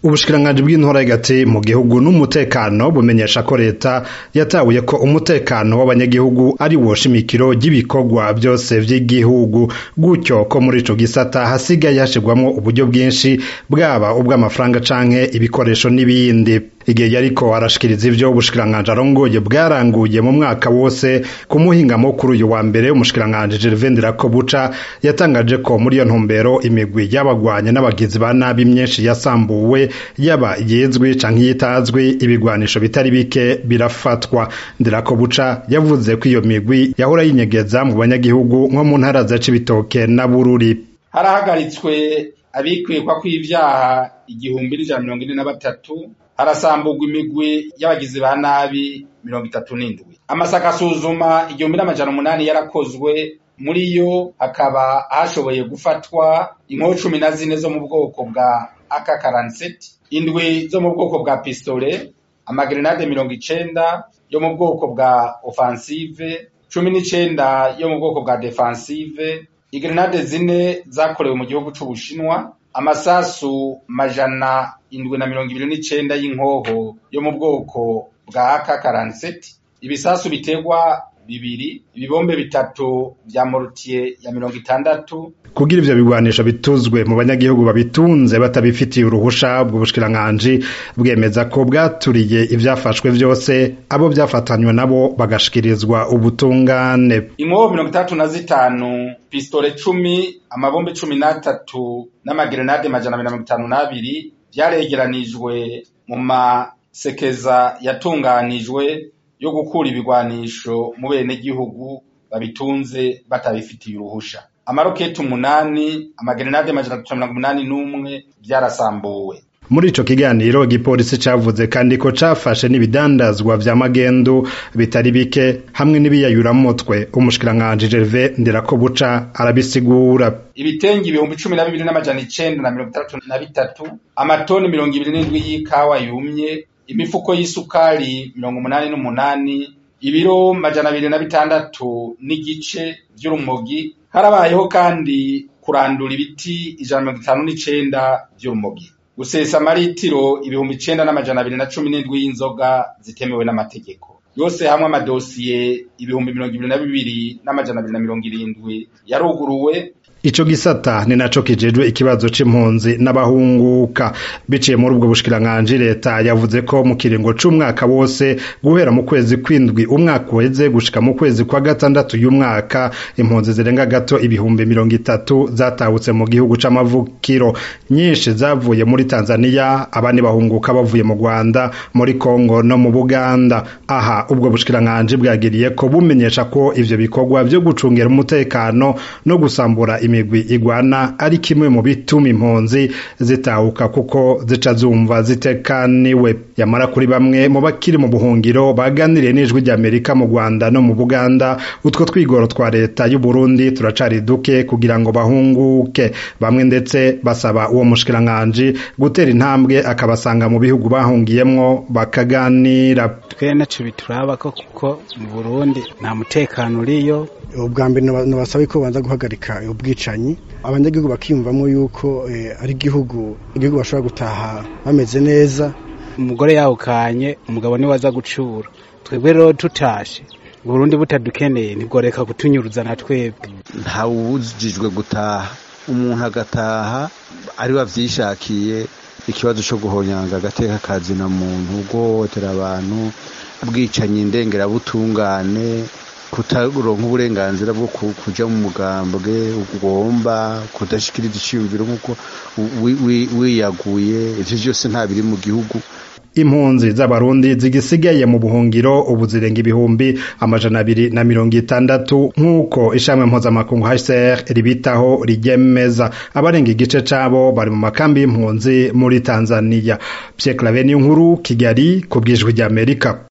ubushikiranganji bw'intora hagati mu gihugu n'umutekano bumenyesha ko leta yatahuye ko umutekano w'abanyagihugu ari wo shimikiro ry'ibikorwa byose vy'igihugu gutyo ko muri ico gisata hasigaye hashirwamwo uburyo bwinshi bwaba ubw'amafaranga canke ibikoresho n'ibindi igihe yariko arashikiriza ivyo ubushikiranganji arongoye bwaranguye mu mwaka wose ku muhingamo kuri uyu wa mbere umushikiranganji Gervais Ndirakobuca yatangaje ko muri iyo ntumbero imigwi y'abagwanye n'abagizi ba nabi myinshi yasambuwe yaba yizwi canke yitazwi ibigwanisho bitari bike birafatwa Ndirakobuca yavuze ko iyo migwi yahora yinyegeza mu banyagihugu nko mu ntara za Cibitoke na Bururi harahagaritswe abikwikwa kw'ivyaha igihumbi n'ijana mirongo ine na batatu harasamburwa imigwi y'abagizi ba nabi mirongo itatu n'indwi amasaka asuzuma igihumbi n'amajana umunani yarakozwe muri yo hakaba hashoboye gufatwa inkoho cumi na zine zo mu bwoko bwa aka karanseti indwi zo mu bwoko bwa pistole amagrenade mirongo icenda yo mu bwoko bwa offensive cumi n'icenda yo mu bwoko bwa defensive igrenade zine zakorewe mu gihugu c'ubushinwa amasasu majana indwi na mirongo ibiri n'icenda y'inkoho yo mu bwoko bwa aka karanseti ibisasu biterwa bibiri ibibombe bitatu vya morutiye ya mirongo itandatu kugira ivyo bigwanisho bituzwe mu banyagihugu babitunze batabifitiye uruhusha ubwo bushikiranganji bwemeza ko bwaturiye ivyafashwe vyose abo vyafatanywe nabo bagashikirizwa ubutungane inkoho mirongo itandatu na zitanu pistole cumi amabombe cumi n'atatu n'amagrenade majana abiri na mirongo itanu n'abiri vyaregeranijwe mu masekeza yatunganijwe yo gukura ibigwanisho mu bene gihugu babitunze batabifitiye uruhusha amaroketi umunani amagrenade majana atatu na mirongo umunani n'umwe vyarasambuwe muri ico kiganiro igipolisi cavuze kandi ko cafashe n'ibidandazwa vya magendu bitari bike hamwe n'ibiyayuramutwe umushikiranganji Gervais Ndirakobuca arabisigura ibitenge ibihumbi cumi na bibiri n'amajana icenda na mirongo itandatu na bitatu amatoni mirongo ibiri n'indwi y'ikawa yumye imifuko y'isukari mirongo umunani n'umunani ibiro majana abiri na bitandatu n'igice vy'urumogi harabayeho kandi kurandura ibiti ijana mirongo itanu n'icenda vy'urumogi gusesa amaritiro ibihumbi icenda n'amajana abiri na cumi n'indwi y'inzoga zitemewe n'amategeko yose hamwe amadosiye ibihumbi mirongo ibiri na bibiri n'amajana abiri na mirongo irindwi yaruguruwe ico gisata ni naco kijejwe ikibazo c'impunzi n'abahunguka biciye muri ubwo bushikiranganji leta yavuze ko mu kiringo c'umwaka wose guhera mu kwezi kwindwi umwaka uheze gushika mu kwezi kwa gatandatu y'umwaka impunzi zirenga gato ibihumbi mirongo itatu zatahutse mu gihugu c'amavukiro nyinshi zavuye muri Tanzania abandi bahunguka bavuye mu Rwanda muri Kongo no mu Buganda aha ubwo bushikiranganji bwagiriye ko bumenyesha ko ivyo bikorwa vyo gucungera umutekano no gusambura imigwi igwana ari kimwe mu bituma impunzi zitahuka kuko zica zumva zitekaniwe yamara kuri bamwe mu bakiri mu buhungiro baganiriye n'ijwi ry'Amerika mu Rwanda no mu Buganda utwo twigoro twa leta y'u Burundi turacari duke kugira ngo bahunguke bamwe ndetse basaba uwo mushikiranganje gutera intambwe akabasanga mu bihugu bahungiyemwo bakaganira twe naco bituraba ko kuko mu Burundi nta mutekano uriyo ubwa mbere nabasaba ko banza guhagarika ubwicanyi abanyagihugu bakiyumvamo yuko ari igihugu igihugu bashobora gutaha bameze neza umugore yawukanye umugabo niwe aza gucura twebwe rero tutashe Burundi butadukeneye ntibworeka kutunyuruza na twebwe ntawubujijwe gutaha umuntu agataha ari wavyishakiye ikibazo co guhonyanga agateka kazina muntu guhohotera abantu bwicanyi indengerabutungane kutaronka uburenganzira bwo kuja mu mugambwe ugomba kudashikiriza iciyumviro nk'uko wiyaguye ivyo vyose nta biri mu gihugu impunzi z'abarundi zigisigaye mu buhungiro ubu zirenga ibihumbi amajana abiri na mirongo itandatu nk'uko ishami mpuzamakungu HCR ribitaho rigemeza abarenga igice cabo bari mu makambi y'impunzi muri Tanzania Pierre Claver nkuru Kigali ku bwijwi ry'Amerika